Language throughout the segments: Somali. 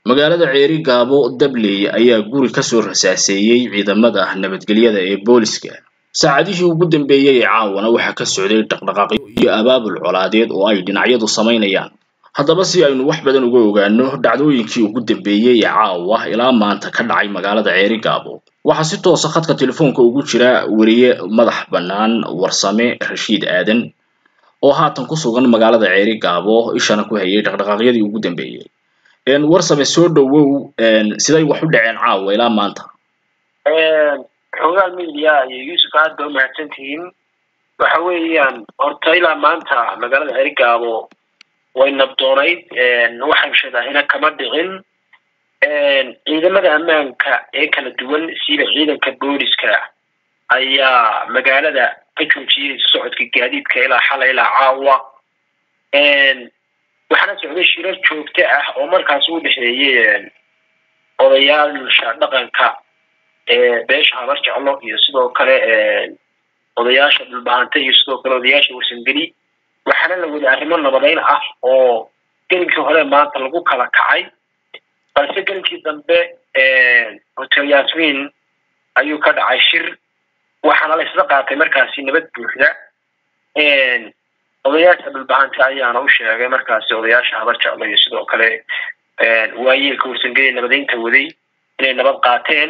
magaalada ceeri gaabo dabley ayaa guri kasoo rasaaseeyey ciidamada nabadgelyada ee booliska saacadihii ugu dambeeyey ee caawana waxaa ka socday dhaqdhaqaaqyo iyo abaabul colaadeed oo ay dhinacyadu samaynayaan haddaba si aynu wax badan uga ogaano dhacdooyinkii ugu dambeeyey ee caawa ilaa maanta ka dhacay magaalada ceeri gaabo waxaa si toosa khadka telefoonka ugu jira weriye madax bannaan warsame rashiid aadan oo haatan ku sugan magaalada ceeri gaabo ishana ku hayay dhaqdhaqaaqyadii ugu dambeeyey warsame soo dhowow siday wax u dhaceen caawa ilaa maanta xogaal media iyo yuusuf aad ba umahadsan tihiin waxa weeyaan horta ilaa maanta magaalada ceeri gaabo way nabdoonayd waxaan sheedaahina kama dhicin ciidamada ammaanka ee kala duwan sida ciidanka booliska ayaa magaalada ka joojiyey socodka gaadiidka ilaa xalay ilaa caawa waxaana socday shirar joogto ah oo markaas u dhexeeyey odayaasha dhaqanka beesha habar jeclo iyo sidoo kale odayaasha dhulbahanta iyo sidoo kale odayaasha warsangeli waxaana la wada arrimo nabadeyn ah oo gelinkii hore maanta lagu kala kacay balse gelinkii dambe hotel yasmin ayuu ka dhacay shir waxaana la isla qaatay markaasi nabad buuxda odayaasha dhulbahanta ayaana u sheegay markaasi odayaasha habar jeclo iyo sidoo kale waayeelka warsangeli nabadeynta waday inay nabad qaateen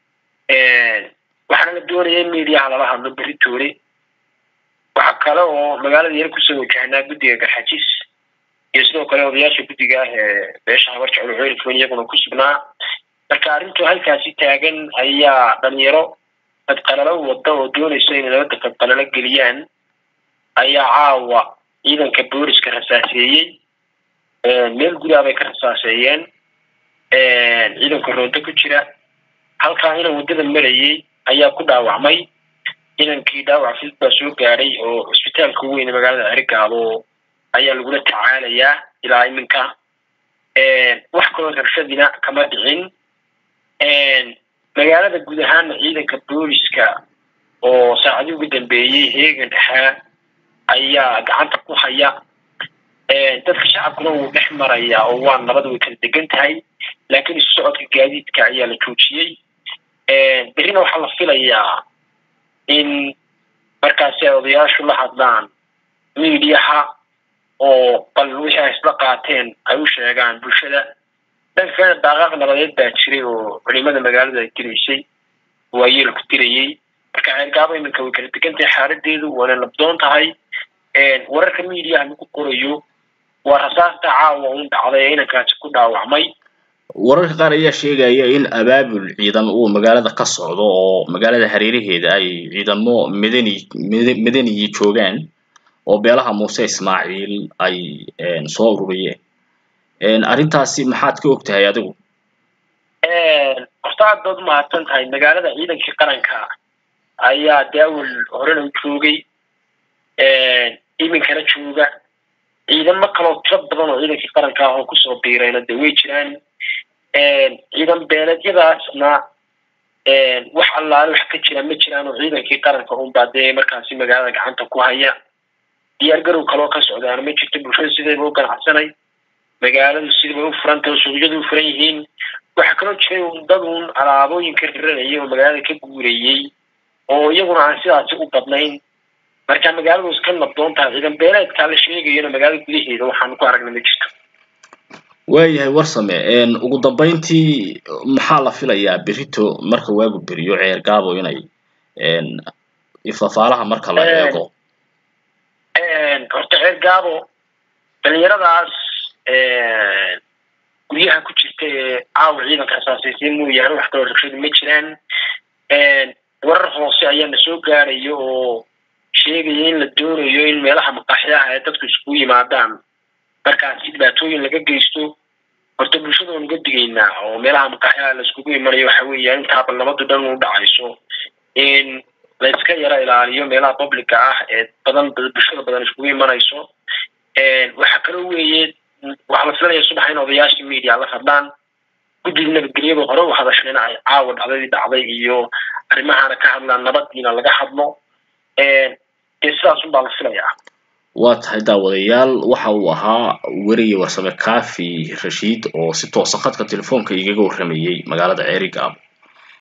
waxaana la doonaya in mediaha lala hadlo beritoole waxa kale oo magaalada yar kusoo wajahnaa guddiga garxajis iyo sidoo kale odayaasha guddiga ah ee beesha habar jeclo ceelfon iyaguna ku sugnaa marka arrintu halkaasi taagan ayaa dhalinyaro qadqalalo wada oo doonaysa inay nabadda qadqalalo geliyaan ayaa caawa ciidanka booliska rasaaseeyey meel gudaa bay ka rasaaseeyeen ciidanka roonto ku jira halkaa inan waddada marayey ayaa ku dhaawacmay inankii dhaawac fid baa soo gaadhay oo cusbitaalka weyn magaalada cerigaabo ayaa lagula tacaalayaa ilaa iminka wax kaloo rabshadina kama dhicin magaalada guud ahaana ciidanka booliska oo saacadii ugu dambeeyey heegan ahaa ayaa gacanta ku haya dadka shacabkuna wuu dhex maraya oo waa nabad way kala degan tahay laakiin isu socodka gaadiidka ayaa la joojiyey berrina waxaa la filayaa in markaasi ay odayaashu la hadlaan miidiyaha oo bal wixii ay isla qaateen ay u sheegaan bulshada dhanka kale daaqaaq nabadeed baa jiray oo culimada magaalada ay dilaysay waayeelku dilayey marka ceergaabo iminka way kala degan tahay xaaladeedu waana nabdoon tahay wararka miidiyaha lagu qorayo waa rasaasta caawa un dhacday ee inankaasi ku dhaawacmay wararka qaar ayaa sheegaya in abaabul ciidan uu magaalada ka socdo oo magaalada hareeraheeda ay ciidamo madani madaniyi joogaan oo beelaha muuse ismaaciil ay soo ururiyeen arrintaasi maxaad ka og tahay adigu horta aad baad umahadsan tahay magaalada ciidankii qaranka ayaa daawal horena u joogay iminkana jooga ciidamo kaloo tiro badan oo ciidankii qaranka ah oo kusoo biirayna de way jiraan ciidan beeleedyadaasna wax allaale wax ka jira ma jiraan oo ciidankii qaranka unbaa dee markaasi magaalada gacanta ku haya diyaar garow kaloo ka socdaana ma jirto bulshada sidayba u ganacsanay magaaladu sidabay u furantay oo suuqyadu u furan yihiin waxaa kaloo jiray un dad uun alaabooyinka riranayay oo magaalada ka guurayey oo iyaguna aan sidaasi u badnayn marka magaaladu iska nabdoon tahay ciidan beeleedkaa la sheegayona magaalada gudaheeda waxaanu ku aragna ma jirto waayahay warsame ugu dambeyntii maxaa la filayaa berito marka waagu beriyo ceer gaabo inay ifafaalaha marka la eego horta ceer gaabo dhalinyaradaas guryaha ku jirta ee caawa ciidanka asaasaysiin mooyaane wax kaloo rabshadu ma jiraan warar hoose ayaana soo gaaraya oo sheegaya in la doonayo in meelaha maqaaxyaha ee dadku iskugu yimaadaan markaasi dhibaatooyin laga geysto horta bulshada waan uga digaynaa oo meelaha maqaaxyaha la iskugu imanayo waxa weeyaan intaaba nabadu dhan u dhacayso in la iska yaro ilaaliyo meelaha publica ah ee badan bulshada badan iskugu imanayso waxaa kaloo weeye waxaa la filanaya subax in odayaashii media la hadlaan guddiga nabadgelyada hore u hadashayna ay caawa dhacdadii dhacday iyo arrimahana ka hadlaan nabadiina laga hadlo dee sidaas unbaa la filayaa waa tahay daawadayaal waxa uu ahaa weriye warsame kaafi rashiid oo si toosa khadka telefoonka igaga warramayey magaalada ceerigaabo